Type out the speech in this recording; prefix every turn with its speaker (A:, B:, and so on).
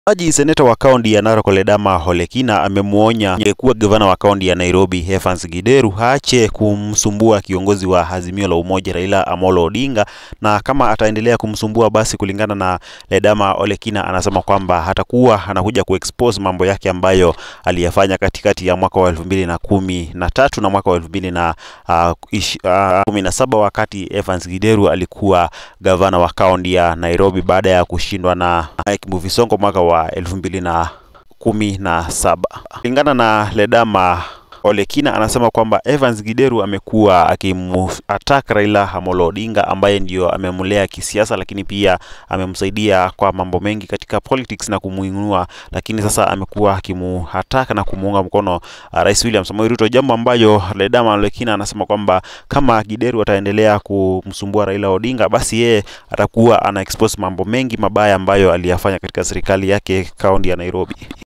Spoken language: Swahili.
A: Aji seneta wa kaunti ya Narok Ledama Olekina amemwonya aliyekuwa gavana wa kaunti ya Nairobi Evans Gideru aache kumsumbua kiongozi wa Azimio la Umoja Raila Amolo Odinga, na kama ataendelea kumsumbua basi, kulingana na Ledama Olekina, anasema kwamba hatakuwa anakuja kuexpose mambo yake ambayo aliyafanya katikati ya mwaka wa elfu mbili na kumi na tatu na mwaka wa elfu mbili na uh, ish, uh, kumi na saba wakati Evans Gideru alikuwa gavana wa kaunti ya Nairobi baada ya kushindwa na Mike Mbuvi Sonko mwaka wa elfu mbili na kumi na saba. Kulingana na Ledama Olekina anasema kwamba Evans Gideru amekuwa akimuattack Raila Amolo Odinga ambaye ndio amemlea kisiasa, lakini pia amemsaidia kwa mambo mengi katika politics na kumuinua, lakini sasa amekuwa akimuattack na kumuunga mkono uh, Rais William Samoei Ruto, jambo ambayo Ledama Olekina anasema kwamba kama Gideru ataendelea kumsumbua Raila Odinga, basi yeye atakuwa ana expose mambo mengi mabaya ambayo aliyafanya katika serikali yake kaunti ya Nairobi.